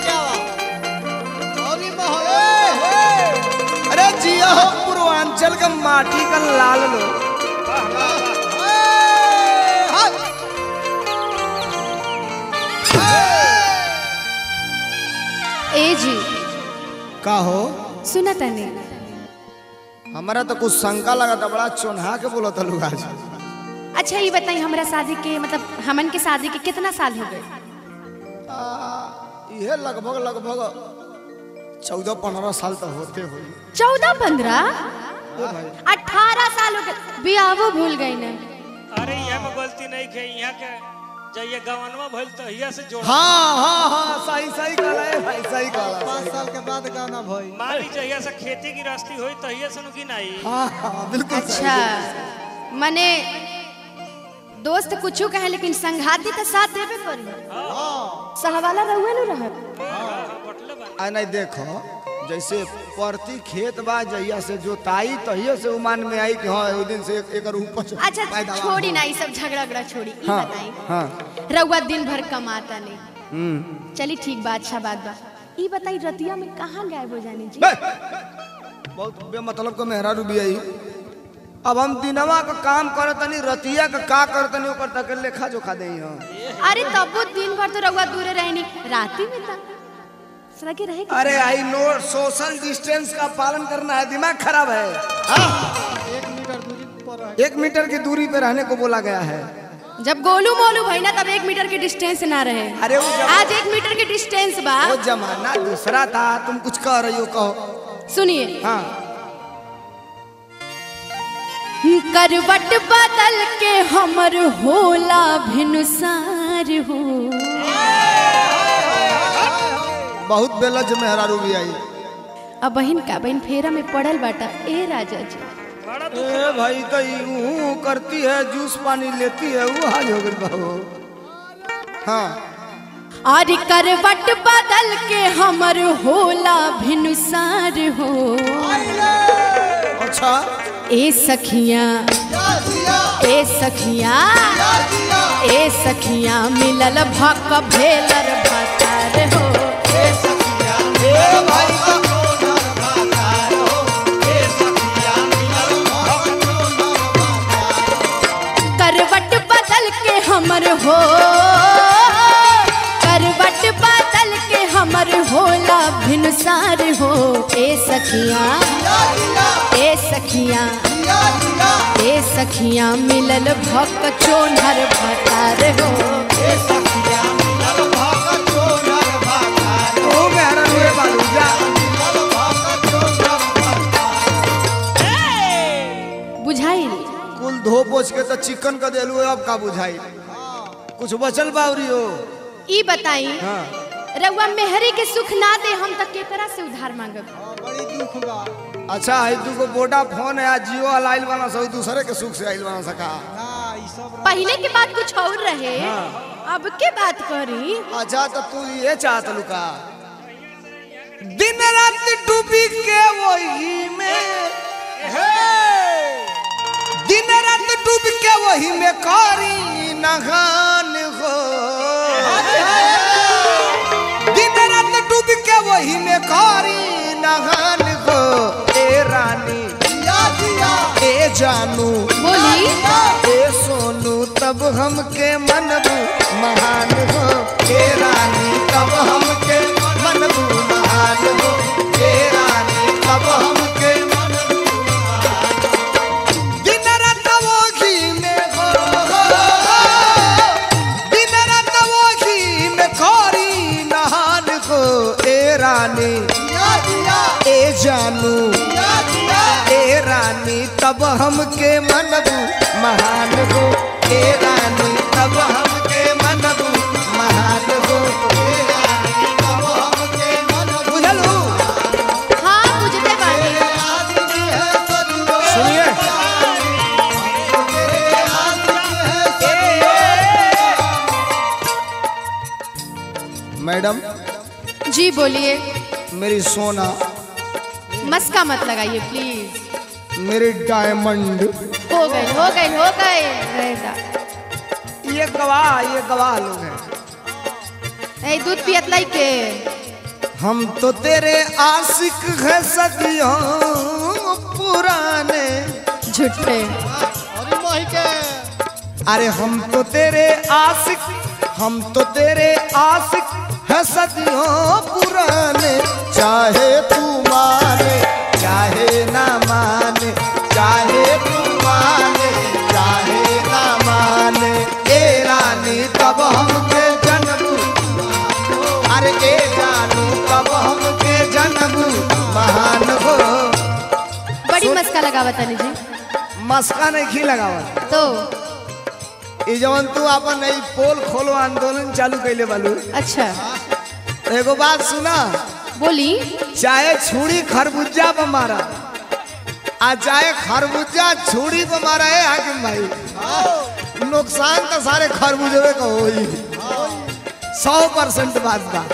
अरे जिया हो पूर्वांचल का माटी का लाल लो ए जी का हो सुना तने हमारा तो कुछ शंका लगा था बड़ा चोन्हा के बोला था लोग आज अच्छा ये बताई हमरा शादी के मतलब हमन के शादी के कितना साल हो गए ये लगभग लगभग चौदह पंद्रह साल तो होते हुए चौदह पंद्रह अठारह साल हो गए बियाहो भूल गई ना अरे यहाँ में गलती नहीं के यहाँ के जइए गवनवा भइल तो हिया से जोड़ हाँ हाँ हाँ सही सही कहला है भाई सही कहला पाँच साल के बाद गाना भई मान ली जहिया से खेती गृहस्थी होई तो हिया से नुकी नहीं हाँ हाँ बिल्कुल सही। अच्छा मने दोस्त कुछ कहे लेकिन संघाती तो साथ देबे करी सहवाला रहुए न रहे बटले बा आ नहीं देखो जैसे प्रति खेत बा जहिया से जोताई तहिया से उमान में आई कि हाँ ओ दिन से एक एकर उपज अच्छा पैदावार छोड़ी हो। ना ये सब झगड़ा उगड़ा छोड़ी ई हाँ बताई हाँ रउआ दिन भर कमाता नहीं हम्म चली ठीक बा अच्छा बात बा ई बताई रतिया में कहाँ गायब हो जानी जी बे! बहुत बेमतलब का मेहरा रूबी आई अब हम दिनवा का काम करतनी रतिया का का करतनी ओकर तक लेखा जोखा दे अरे तब दिन भर तो रउआ दूरे रहनी राती में था सरा के रहे अरे आई नो सोशल डिस्टेंस का पालन करना है दिमाग खराब है हाँ? एक मीटर दूरी पर रह एक मीटर की दूरी पे रहने को बोला गया है जब गोलू मोलू भई ना तब एक मीटर के डिस्टेंस ना रहे अरे वो जमा- आज एक मीटर के डिस्टेंस बा वो जमाना दूसरा था तुम कुछ कह रही हो कहो सुनिए हाँ करवट बदल के हमर होला भिनुसार हो बहुत बेलज मेहरा रूबी आई अब बहन का बहन फेरा में पड़ल बाटा ए राजा जी बड़ा ए भाई तो यूं करती है जूस पानी लेती है वो हाल हो गई बहू हाँ और करवट बदल के हमर होला भिनुसार हो अच्छा ए सखिया ए सखिया ए सखिया मिलल भक भेलर भतार हो ए भाई का करवट बदल के हमर हो करवट बदल के हमर होला भिनसार हो ए सखिया ए सखिया ए सखिया मिलल भक चोनहर भतार हो ओ मेहरा रूबी बालू जा बुझाइल कुल धो पोछ के तो चिकन का देलू अब का बुझाई कुछ बचल बावरी हो ई बताई हाँ रउआ मेहरी के सुख ना दे हम तक केकरा से उधार मांगब बड़ी दुख बा अच्छा है तू को बोडा फोन है आज जियो वाला आइल बना सब दूसरे के सुख से आइल बना सका ना ई सब पहले के बात कुछ और रहे अब के बात करी अच्छा तो तू ये चाहत लुका दिन रात डूबी के वही में दिन रात डूब के वही में कारी नहान हो दिन रात डूब के वही में कारी नहान हो ए रानी ए जानू बोली ए सोनू तब हमके मनबू महान हो ए रानी तब हमके मनबू महान हो ए रानी तब हमके मनबू महान हो। दिन रात वो घी में हो दिन रात वो घी में खोरी नहान हो ए रानी ए जानू ए रानी तब हमके मनबू महान हो ए रानी तब हमके मनबू महान हो ए रानी तब हमके मनबू बुझलू हाँ बुझते बानी सुनिए मैडम जी बोलिए मेरी सोना मस्का मत लगाइए प्लीज मेरी डायमंड हो गए हो गए हो गए रहेगा ये गवाह ये गवाह लोग हैं ए दूध पियत लाई के हम तो तेरे आशिक है सदियों पुराने झूठे अरे मोही के अरे हम तो तेरे आशिक हम तो तेरे आशिक है सदियों पुराने चाहे तू माने चाहे ना माने चाहे तू माने चाहे ना माने ए रानी तब हमके जन्म अरे ए जानू तब हमके जन्म महान हो बड़ी मस्का लगावा तनी जी मस्का नहीं खी लगावत तो ई जवन तू अपन ई पोल खोलो आंदोलन चालू कैले बालू अच्छा एगो बात सुना बोली चाहे छुरी खरबूजा पर मारा आ चाहे खरबूजा छुरी पर मारा है हाकिम भाई नुकसान तो सारे खरबूजे का होई सौ परसेंट बात बा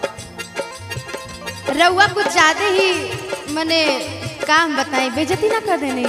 रउआ कुछ ज्यादा ही मने काम बताई बेजती ना कर देने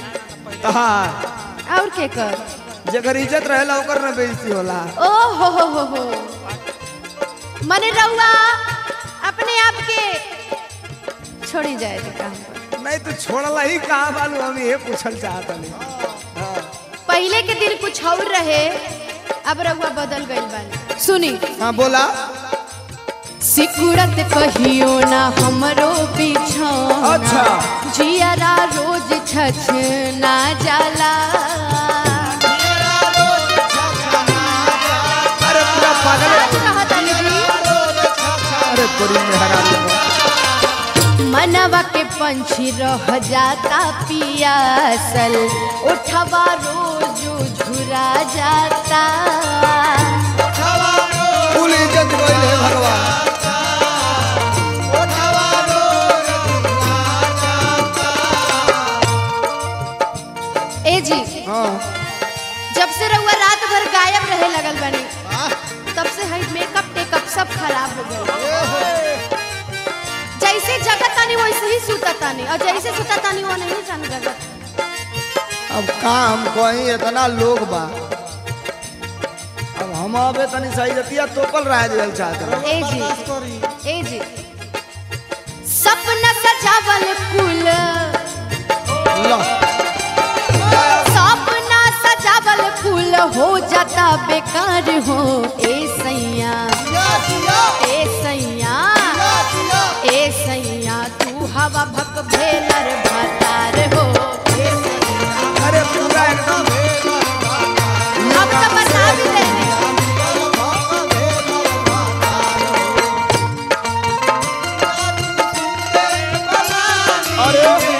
हाँ और के कर जेकर इज्जत रहेला ओकर ना बेइज्जती होला ओ हो हो हो हो मने रउआ अपने आप के छोड़ी जाए थे काम पर नहीं तो छोड़ला ही कहा बालू हम ये पूछल चाहता नहीं पहले के दिन कुछ और रहे अब रउआ बदल गइल बानी सुनी हाँ बोला सिकुड़त कहियो ना हमरो बिछौना अच्छा। जियरा रोज छछ ना जाला अरे पूरा पागल आज कहत अली जी अरे तोरी मेहरानी मनवा के पंछी रह जाता पियासल उठवा रोज झुरा जाता कुल इज्जत गइल है भगवान ए जी हाँ जब से रउआ रात भर गायब रहे लगल बनी तब से हई मेकअप टेकअप सब खराब हो गए जैसे जगत तानी वैसे ही सुता तानी और जैसे सुता तानी वो नहीं जान जगत अब का हम कहीं इतना लोग बा अब हम अबे तनी सही जतिया तोपल रह जाए चाहते रहे। ए जी बर्दाश्त करी ए जी सपना सजावल कुल लो सपना सजावल फूल हो जाता बेकार हो ए सैया ए सैया ए सैया तू हवा भक भेलर भतार हो ए सैया अरे पूरा एकदम अब तो बता भी देने अरे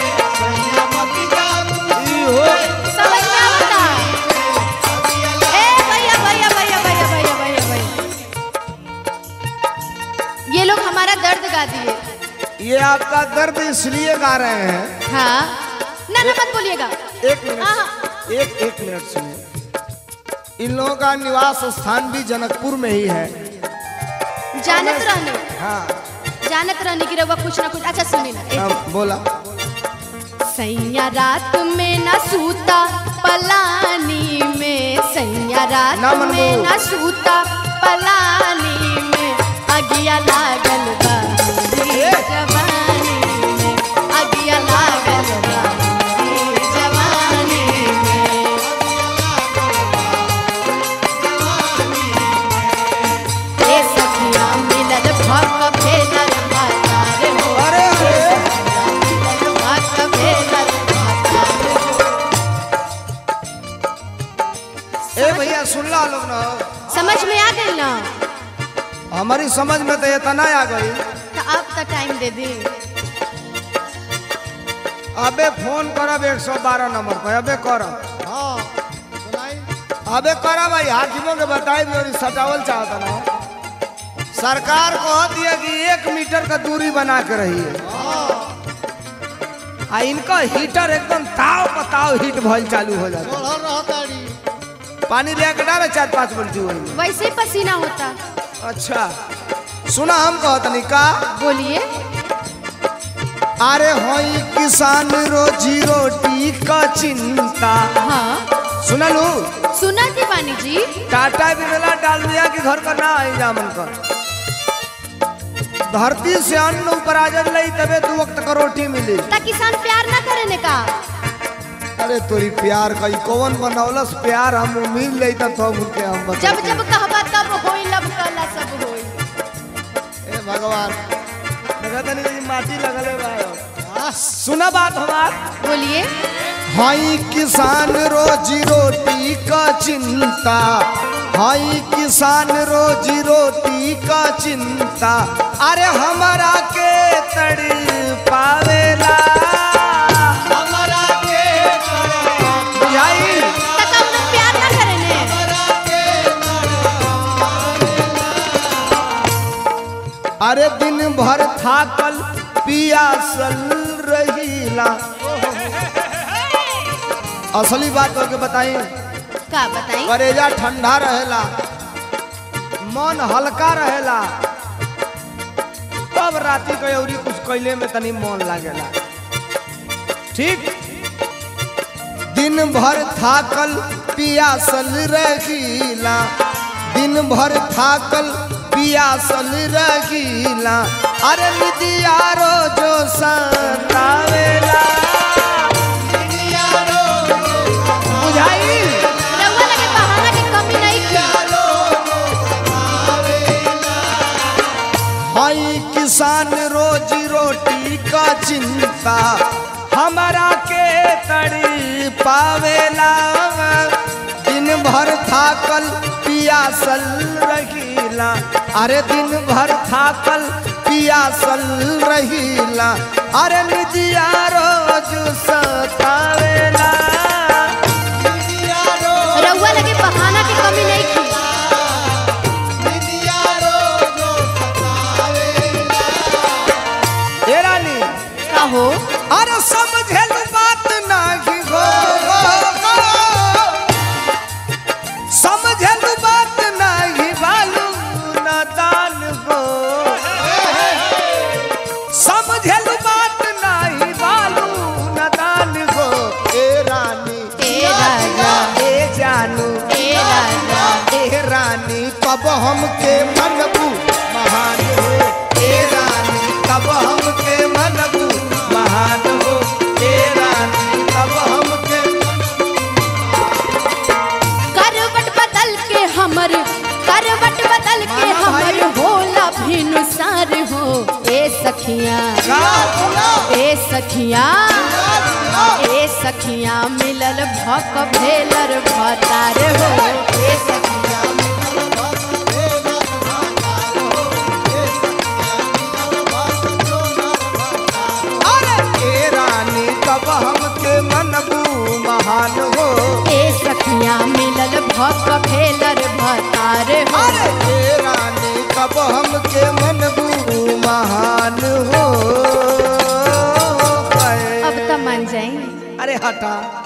ई हो समझ में आता ए भैया भैया भैया भैया भैया भैया भैया ये लोग हमारा दर्द गा दिए ये आपका दर्द इसलिए गा रहे हैं हाँ ना ना मत बोलिएगा एक हाँ। मिनट एक एक मिनट सुनिए इन लोगों का निवास स्थान भी जनकपुर में ही है जानत रहने हाँ जानत रहने की रउआ कुछ ना कुछ अच्छा सुनी ना ए- अब बोला सैया रात में न सूता पलानी में सैया रात ना मनमोह। में न सूता पलानी में अगिया लागल बा मेरी जवानी में अगिया लागल बा मेरी जवानी में ए सखिया मिलल भक भेलर भातार हो अरे अरे भक भेलर भातार हो ए भैया सुन ला लोग ना समझ में आ गई ना हमारी समझ में तो इतना आ गई तो अब तो टाइम दे दी अबे फोन करब एक सौ बारह नंबर पर अबे करब हाँ सुनाई अबे करब भाई हाकिमों के बताई भी और सटावल चाहता ना सरकार कह दिया कि एक मीटर का दूरी बना के रहिए आ इनका हीटर एकदम ताव पताव हीट भल चालू हो जाता चढ़ल रहताड़ी पानी ले के डाले चार पाँच बल्टी वही वैसे ही पसीना होता अच्छा सुना हम कहतनी का बोलिए अरे होई किसान रोजी रोटी का चिंता हाँ सुनलू सुना दीवानी जी टाटा बिरला डाल दिया कि घर का ना है जामन का धरती से अन्न ऊपर आ जब लई तबे दू वक्त का रोटी मिली ता किसान प्यार ना करे ने का अरे तोरी प्यार कई कौन बनौलस प्यार हम मिल लई त तो के हम बता जब जब कहबा तब होई लब कला सब होई ए भगवान लगा तनी कहीं माटी लगले बा सुना बात हमार बोलिए हाई किसान रोजी रोटी का चिंता हाई किसान रोजी रोटी का चिंता अरे हमारा के तड़ी पावेला हमारा के बुझाई ता का उन्हें प्यार ना करे ने अरे दिन भर थाकल पियासल रहीला असली बात होके बताई का बताई करेजा ठंडा रहेला मन हल्का रहेला तब राती के अउरी कुछ कैले में तनी मन लागेला ठीक दिन भर थाकल पियासल रहीला दिन भर थाकल पियासल रहीला अरे निदिया रोजो सतावेला बुझाई रउआ लगे बहाना के कमी नहीं की हाई किसान रोजी रोटी का चिंता हमारा के तड़ी पावेला दिन भर थाकल पियासल रहीला अरे दिन भर थाकल पियासल रहीला अरे निजिया रोज सतावेला रउआ लगे बहाना के कमी नहीं की ए रानी का हो अरे समझल बात नाही हो समझल बात नाही बालू नादान हो समझल बात नाही बालू नादान हो ए रानी ए राजा ए जानू ए राजा ए रानी कब हमके मनबू महान हो ए रानी कब हमके मनबू महान हो ए रानी कब हमके करवट बदल के हमर करवट बदल के माना भाई। हमर होला भिनुसार हो ए सखिया ए सखिया ए सखिया मिलल भक भेलर भतार हो ए सखिया अरे ए रानी कब हमके मनबू महान हो ए सखिया मिलल भक भेलर भतार हो अरे ए रानी कब हमके मनबू महान हो अब तो मान जाएंगे अरे हटा